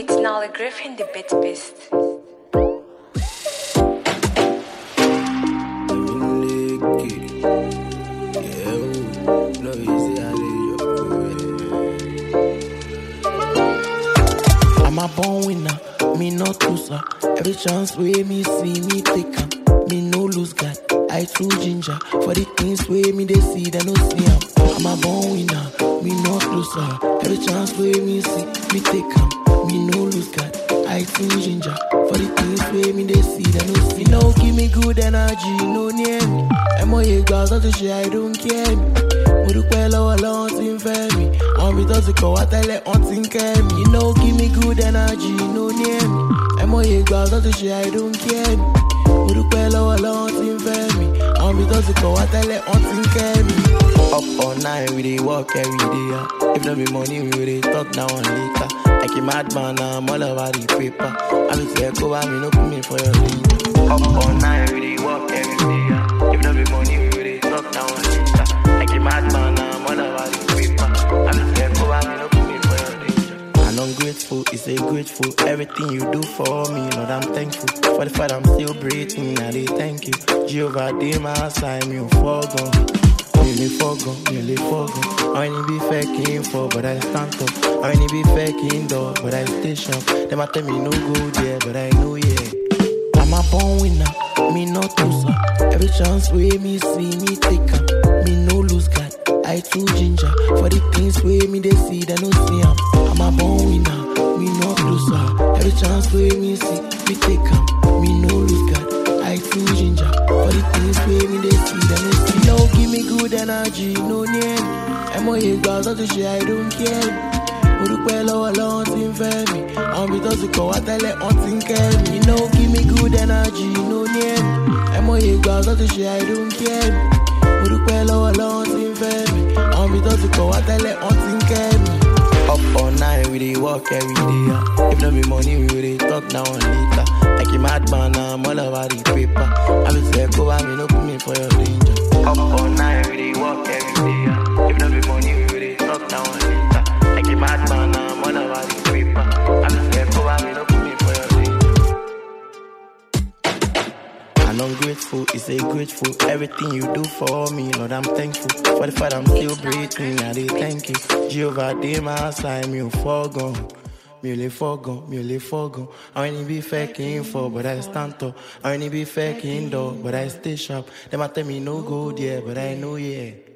It's Nolly Griffin, the bit beast. I'm a born winner, me not loser. Every chance way me see me take 'em. Me no lose God, I too ginger. For the things way me they see, they no see 'em. I'm a born winner, me not loser. Every chance way me see me take 'em. Me no lose God, I too ginger. For the things way me they see, they no see. No give me good energy, no near me. I'm all you guys, to share, I don't care me. mo dúpẹ́ lọ́wọ́ lọ́wọ́ tí ń fẹ́ mi àwọn ibi tó ti kọ̀ wá tẹ́lẹ̀ wọ́n ti ń kẹ́ mi. you know give me good energy no near me ẹ mọ̀ye ìgbà tó ti ṣe i don't care me. mo dúpẹ́ lọ́wọ́ lọ́wọ́ tí ń fẹ́ mi àwọn ibi tó ti kọ̀ wá tẹ́lẹ̀ wọ́n ti ń kẹ́ mi. up all night we dey work every day yeah. if no be money we go dey talk now and later like a madman na i'm all over the paper i mean say kó bá mi no put me for your lead. up all night we dey work every day yeah. if no be money we go dey talk now and later like a madman na i'm all over the paper i mean say kó bá mi no put me for your danger. And I'm grateful, it's a grateful. Everything you do for me, Lord, I'm thankful. For the fact I'm still breathing, I dey thank you. Jehovah, dey my side, me ò fọ́gàn. Mi ò lè fọ́gàn, mi ò lè fọ́gàn. Àwọn ẹni bí fẹ́ kí n fọ́, but I stand up. Àwọn ẹni bí fẹ́ kí n dọ̀, but I stay sharp. Dem a tell me no go there, but I know yeah. I'm a born winner, me not loser. Every chance way me see me take 'em. Me no lose God, I too ginger. For the things way me they see, they no see 'em. I'm a born winner, me not loser. Every chance way me see me take 'em. Me no lose God, I too ginger. For the things way me they see, they no see. No give me good energy, no near me. I'm all you guys to share, I don't care. mo dúpẹ́ lọ́wọ́ lọ́wọ́ tí ń fẹ́ mi àwọn ibi tó ti kọ̀ wá tẹ́lẹ̀ wọ́n ti ń kẹ́ mi. you know give me good energy no near me ẹ mọ̀ye ìgbà tó ti ṣe i don't care me. mo dúpẹ́ lọ́wọ́ lọ́wọ́ tí ń fẹ́ mi àwọn ibi tó ti kọ̀ wá tẹ́lẹ̀ wọ́n ti ń kẹ́ mi. up all night we dey work every day yeah. if no be money we go dey talk now and later like a madman na i'm all over the paper i mean say kó bá mi no put me for your danger. up all night we dey work every day yeah. if no be money we go dey talk now and later like a madman na i'm all over the paper i mean say kó bá mi no put me for your danger. And I'm grateful, it's a grateful. Everything you do for me, Lord, I'm thankful. For the fact I'm still breathing, I dey thank you. Jehovah, dey my side, mi ò fọ́gàn. Mi ò lè fọ́gàn, mi ò lè fọ́gàn. Àwọn ẹni bí fẹ́ kí n fọ́, but I stand up. Àwọn ẹni bí fẹ́ kí n dọ̀, but I stay sharp. Dem a tell me no go there, but I know yeah.